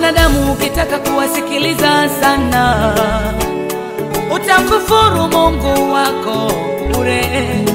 Wanadamu ukitaka kuwasikiliza sana, utamkufuru Mungu wako bure.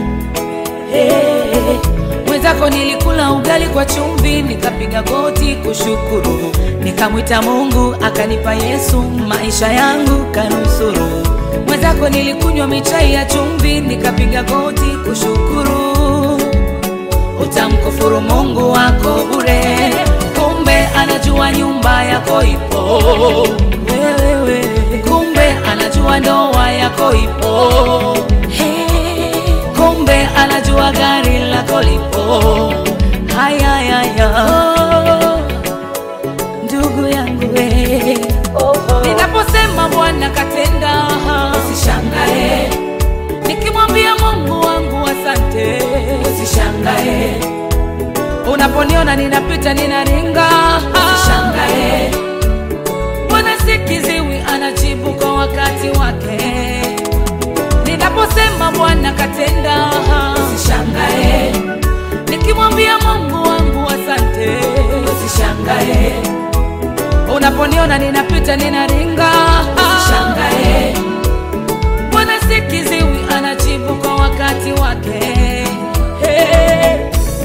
Hey, mwenzako nilikula ugali kwa chumvi, nikapiga goti kushukuru, nikamwita Mungu akanipa Yesu, maisha yangu kanusuru. Mwenzako nilikunywa michai ya chumvi, nikapiga goti kushukuru, utamkufuru Mungu wako bure. Kumbe anajua nyumba yako ipo wewe, kumbe anajua ndoa yako ipo Hey, kumbe anajua gari lako lipo. Haya, haya, oh, ndugu yangu we, ninaposema Bwana katenda, usishangae. Nikimwambia Mungu wangu asante, usishangae. Unaponiona ninapita ninaringa, usishangae. Bwana si kiziwi, anajibu kwa wakati wake. Ninaposema Bwana katenda, usishangae. Nikimwambia Mungu wangu asante, usishangae. Unaponiona ninapita ninaringa, usishangae. Bwana si kiziwi, anajibu kwa wakati wake. Hey.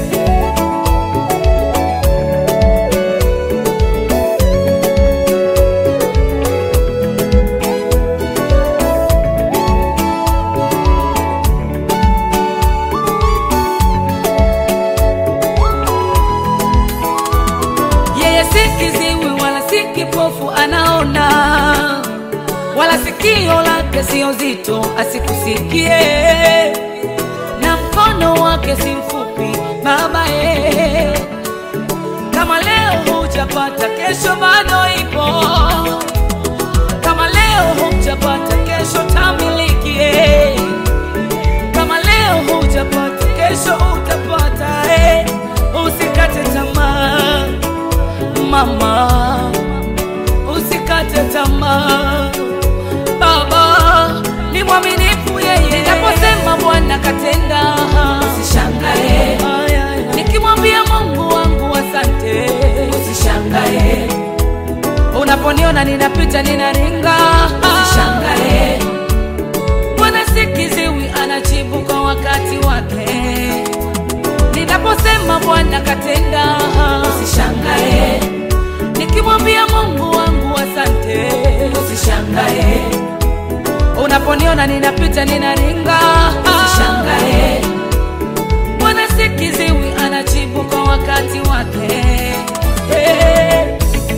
Yeye si kiziwi wala si kipofu, anaona wala sikio lake sio zito asikusikie, na mkono wake si mfupi baba ye. Kama leo hujapata, kesho bado ipo. Kama leo hujapata, kesho tamilikie. Kama leo hujapata, kesho utapata. eh. Usikate tamaa mama, usikate tamaa. Baba ni mwaminifu yeye, ninaposema Bwana katenda, usishangae. Nikimwambia Mungu wangu asante, usishangae. Unaponiona ninapita ninaringa, usishangae. Bwana si kiziwi, anajibu kwa wakati wake. Ninaposema Bwana katenda, usishangae. Nikimwambia Mungu wangu asante, usishangae. Unaponiona ninapita ninaringa, usishangae. Bwana si kiziwi, anajibu kwa wakati wake. Hey.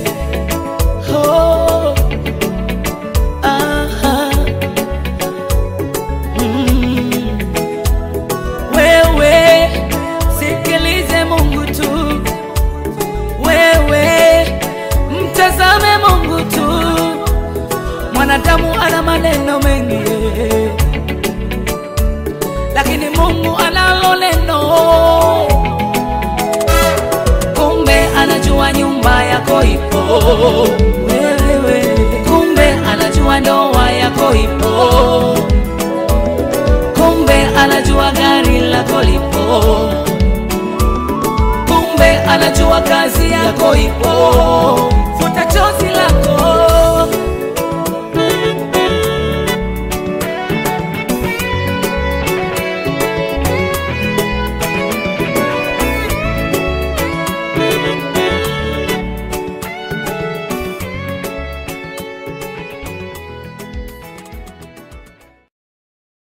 Oh. Aha. Mm. Wewe sikilize Mungu tu, wewe mtazame Mungu tu. Mwanadamu ana maneno mengi, lakini Mungu analo neno. Kumbe anajua nyumba yako ipo wewe, kumbe anajua ndoa yako ipo kumbe anajua gari lako lipo, kumbe anajua kazi yako ipo. Futa chozi lako,